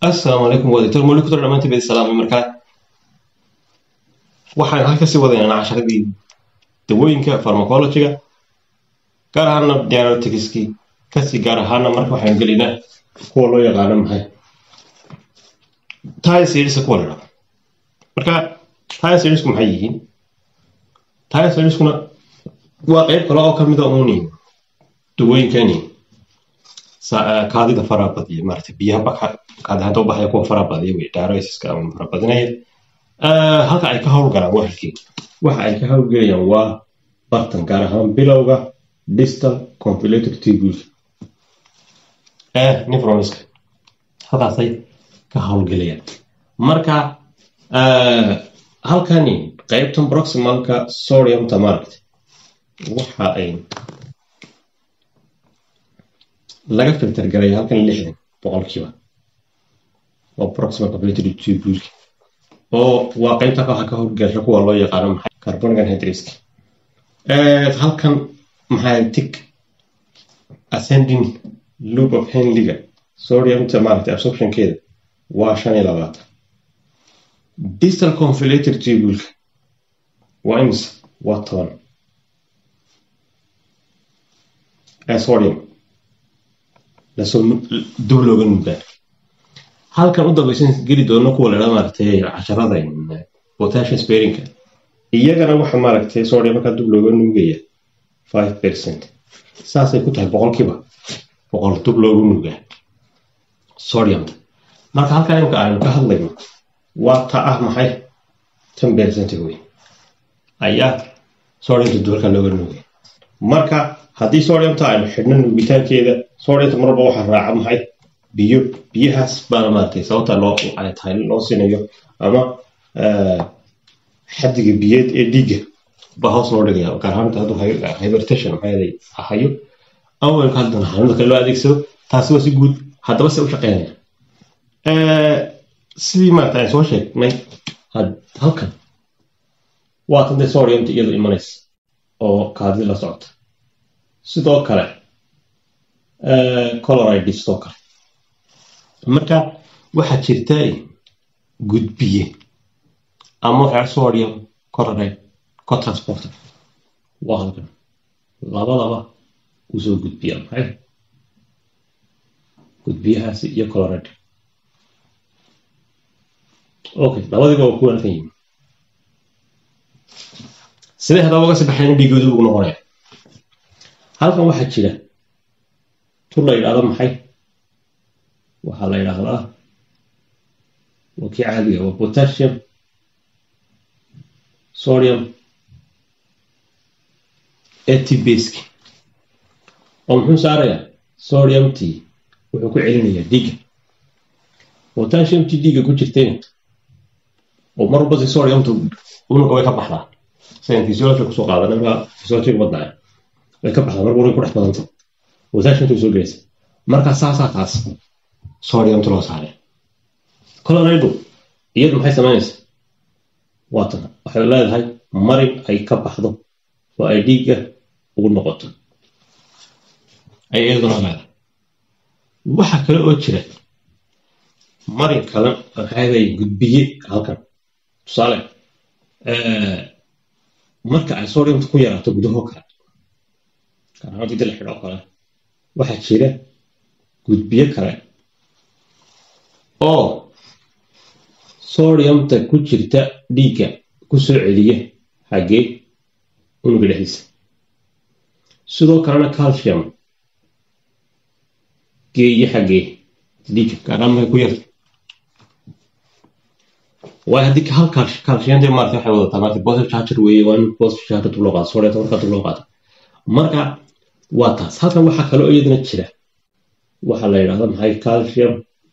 assalaamu calaykum waa doctor malik kutar dhamaantiin badi salaamay markaa waxaan halka sii wadaynaa casharadii dawooyinka farmacologiga gaar ahaana diagnosticskii kasii gaar ahaana marka waxaan gelinaa kuwa loo yaqaano maxay tiresirska kuwa la dhao marka tiresirku maxay yihiin tiresirskuna waa qeyb kale oo kamida uuni dawooyinkani kaadida faraha badiya maarata biyaha kaadihanta ubaxaya kuwa faraha badiya wey diuresiska ama fara badinaya halka ay ka howlgalaan waa halkii waxa ay ka howlgelayaan waa bartan gaar ahaan bilowga distal compilator tubule ee nefroniska halkaasay ka howlgelayaan marka halkani qeybtan proximalka sodiumta maaragta waxa ay laga filter garaya halkan lixdan boqolkiiba waa proximal compilator tubuleka oo waa qeybta waxa ka howlgasha kuwa loo yaqaano maxay carbonic anhydriska halkan maxay tig ascending loop of henliga sodiumta maaragtay absorptionkeeda waa shan iyo labaatan distal confilator tubuleka waa imisa waa toban sodium lasoo dub looga nuugaa halkan u dambaysan geli doono kuwa la dhaa maaragtay casharada potassium sparinka iyagana waxa maaragtay sodium markaa dub looga nuugaya five percent saasay ku tahay boqolkiiba boqol dub loogu nuugaa sodiumta marka halkaa imka aynu ka hadlayno waa ta ah maxay ten percent wey ayaa sodiumta dubalka looga nuugaya marka haddii sodiumta aynu xidhno nuugitaankeeda sodiumta marwalba waxaa raaca maxay biyo biyahaas baana maaragtay sababta loo ay tahay loo siinayo ama xaddiga biyeed ee dhiigga ba hoos loo dhigaya gaar ahaanta hadduu hypertension maxay hayo ama waynu ka hadlana xanuunta kale loo adeegsado taasi waa si guud haddaba se u shaqeynaya sidii maaragta aan soo sheegnay halkan waa tan dee sodiumta iyadu imanaysa oo kaadi la socota sidoo kale coloride sidoo kale marka waxaa jirta gudbiye ama waxaa sodium coloride cotransporter waa halkan labadaba uu soo gudbiya maxay gudbiyahaasi iyo coloride okay labadiiba waa kuwa halkan yimi sidee haddaba uga sabaxayn dhiigoodu ugu noqonaya halkan waxaa jira tur la yidhahdo maxay waxaa la yidhaahdaa waa kii caadiga waa potassium sodium etibaski oo muxuu saarayaa sodiumtii wuxuu ku celinayaa dhiigga potassiumtii dhiigga ku jirtayna oo mar walba si sodiumta unuga way ka baxdaa sidan physiology kusoo qaadana markaa physiology wadnaya way ka baxdaa marka unuga ku dhex badanta potassiumta soo gelaysa marka saasaa taas sodiumta loo saaray colorado iyadu maxay samaynaysaa waatan waxay leedahay marin ay ka baxdo oo ay dhiigga ugu noqoto ay iyaduna leedahay waxa kale oo jira marin kale maxay gudbiye halkan tusaale marka ay sodiumta ku yaraato gudaho kale gaarahaan dida la xidho kale waxaa jira gudbiye kale oo sodiumta ku jirta dhiigga ku soo celiya xaggee unuga dhexdiisa sidoo kalena calcium geeye xaggee dhiigga gaaraan maxay ku yarta waayo haddii hal calciumta maarata waxay wadataa maarata positive charger weeye waa in positive charger dib loo qaado sodiumta markaa dib loo qaado marka waa taas halkan waxaa kale oo iyadana jira waxaa la yidhahda maxay calcium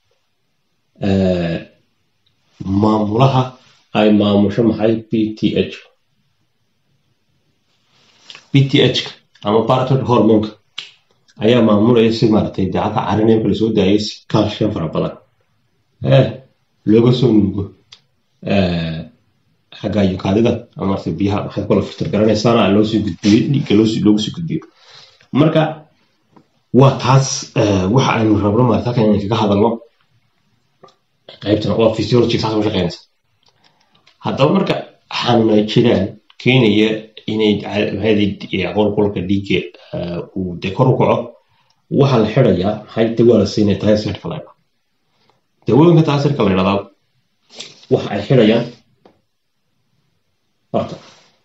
maamulaha ay maamusho maxay b t h b t h ama baratod hormonka ayaa maamulaya si maaragtay dacadka carineemka lasoo daayay si calcium fara badan ee looga soo nuugo xagga yukaadida ama maaragtay biyaha maxay kula filter garanaysaana loosii gudbiyo dhiigga loogu sii gudbiyo marka waa taas waxa aynu rabno maarata halkan inaan kaga hadalno qaybtan waa physiology saas u shaqeynaysa haddaba marka xanuuna jiraan keenaya inay qolqolka dhiigga uu de kor u kaco waxaa la xirayaa maxay dawaa la siinaya taasirka la ydhahdo dawooyinka taasirka la ydhahdaa waxa ay xirayaan horta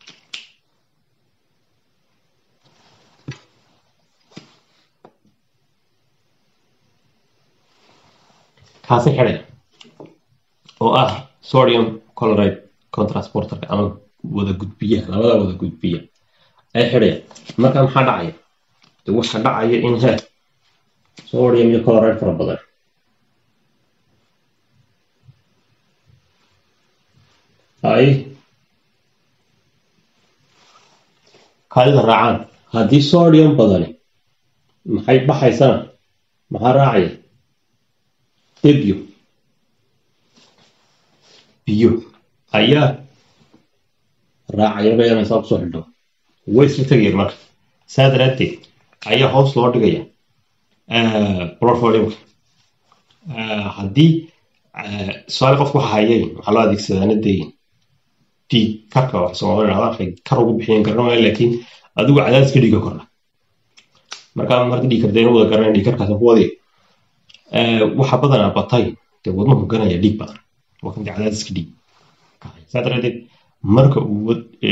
kaasi xidhaya oo ah sodium chloride contrasporterka ama wada gudbiyaha labada wada gudbiya ay xidhayaan marka maxaa dhacaya de waxa dhacaya in he sodium iyo chloride fara badan ay kaadida raacaan haddii sodium badani maxay baxaysana maxaa raacaya debyo biyo ayaa raacaya marka yana saa kusoo xidho way isla tegayaan marka saa daraaddeed ayaa hoos loo dhigaya blood volume-ka haddii su-aal qofku waxa hayay waxaa loo adeegsadaa nadeyin dhiig karka wax soomaalida dhahdaa waxay kar ugu bixiyeen karna maayo laakiin adigu cadaadiska dhiigga kordha marka marka dhiig karta ina wada garanaya dhiig karkaas ku wadaya waxa badanaa batay dee wadnuhu ganaya dhiig badan waa kamid cadaadiska dhiig saa daraadeed marka uu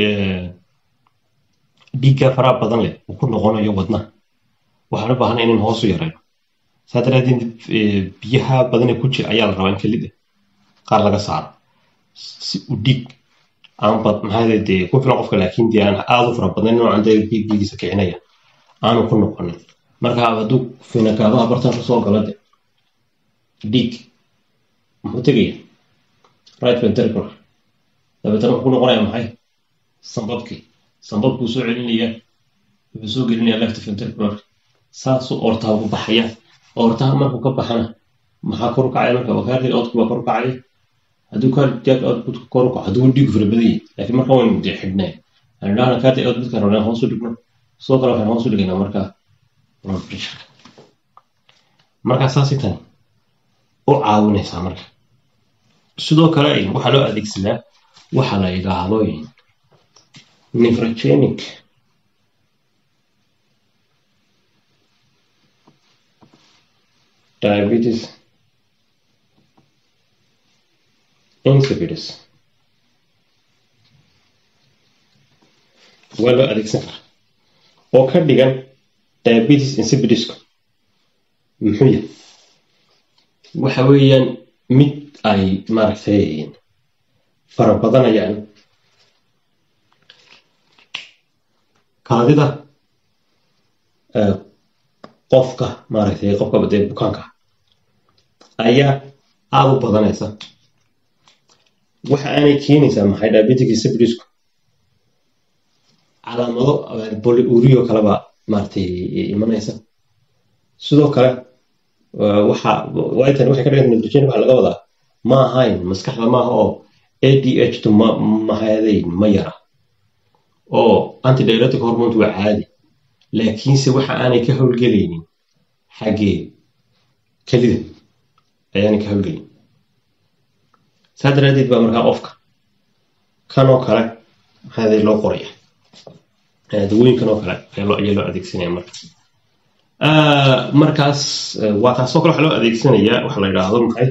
dhiigga faraha badan leh uu ku noqonayo wadnaha waxaan u baahnay inaan hoos u yarayno saa daraadeed biyaha badan ee ku jira ayaa la rabaa in kelida qaar laga saaro si uu dhiig aan bad maxaa dee ku filan qofka laakiin dee aan aada u fara badnayn noocan dee dhiig dhiigiisa kicinaya aanu ku noqonin marka hadduu finakaabaha bartan kasoo gala de dhiig muxuu tegaya right ventricular dabeetana wuxuu ku noqonaya maxay sambabkii sambabkuu soo celinaya wuxuu soo gelinaya left ventricular saasuu ortaha ku baxaya ortaha markuu ka baxana maxaa kor u kacaya marka cardiac output baa kor u kacaya hadduu cardiac output kor u kaco hadduu dhiigu fara badan yahay laakiin marka waynu dee xidhnay aan idhahna cardiac outputkan rabnaa hoos u dhigno sidoo kale waxaan hoos u dhigaynaa marka blood pressure marka saasi tani u caawinaysaa marka sidoo kale waxaa loo adeegsadaa waxa la yidhaahdo nephrogenic diabetes insipidus waa loo adeegsan karaa oo ka dhigan diabetes insipidusku muxuu yahay waxa weeyaan mid ay maaragtay fara badanayaan kaadida qofka maaragtay qofka dee bukaanka ayaa aada u badanaysa waxa aanay keenaysaa maxay diabetic insipidusku calaamado polyurio kaleba maaragtay imanaysa sidoo kale waxa waytan waxay ka dhigan nitrogen waxa laga wadaa ma ahayn maskaxda maaha oo adh to ma mahadayn ma yara oo antidiuretic hormone waa caadi laakiinse waxa aanay ka howlgelaynin xaggee kelida ayaanay ka howlgelin saa daraadeed baa markaa qofka kanoo kale maxaaday loo qoraya dawooyinkan oo kale ayaa loo adeegsanaya marka markaas waa taasoo kale waxaa loo adeegsanayaa waxa la yidhaahdo maxay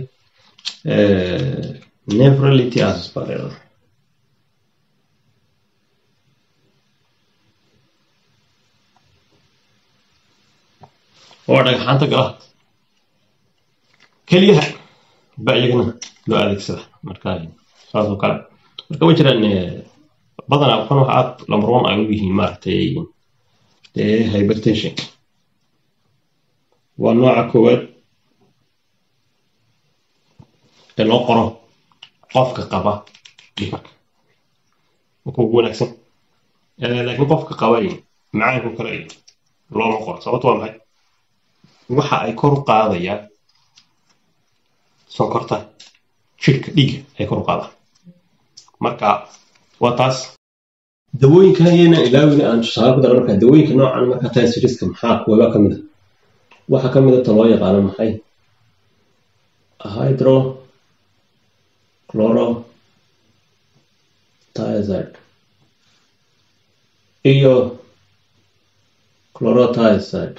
nephrolithiasis baa la yidhahdaa waa dhagaxaanta gala keliyaha ba iyagana loo adeegsada marka saasoo kale marka way jiraan badanaa kan waxa aad lambar one ay u yihiin maaragtay dee hypertension waa nooca koowaad ee loo qoro qofka qaba dhikarka marka ugu wanaagsan laakiin qofka qaba macaanku kale looma qoro sababto waa maxay waxa ay kor u qaadayaan sonkorta jidhka dhiigga ay kor u qaadaan marka waa taas dawooyinkan ayayna ilaawina aan tusaale ku dara marka dawooyinka noocan marka taasiriska maxaa kuwaba ka mid a waxaa ka mid a ta loo yaqaano maxay hydro chlorothiazide iyo chlorothiazide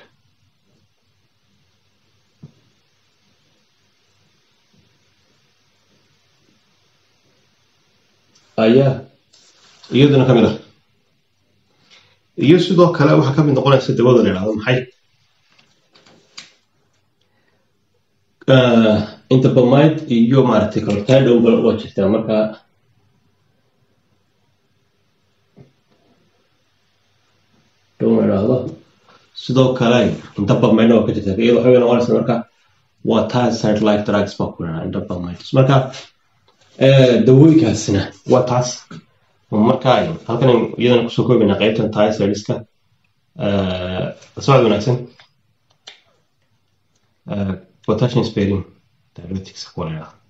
ayaa iyaduna ka mid ah iyo sidoo kale waxaa ka mid noqonaysa dawada la yidhahdo maxay interbomide iyo maaragtay calotidowba waa jirtaa marka dhow la yidhaahdo sidoo kale interbomide waa ka jirtaa iyada waxay noqonaysa marka waa tiaside like drugs baa ku yidhahdaa interbomide marka dawooyinkaasina waa taas marka halkan iyadana kusoo koobayna qaybtan tiasideska socod wanaagsan potassium sparing diuretics kuwa la yidhahdo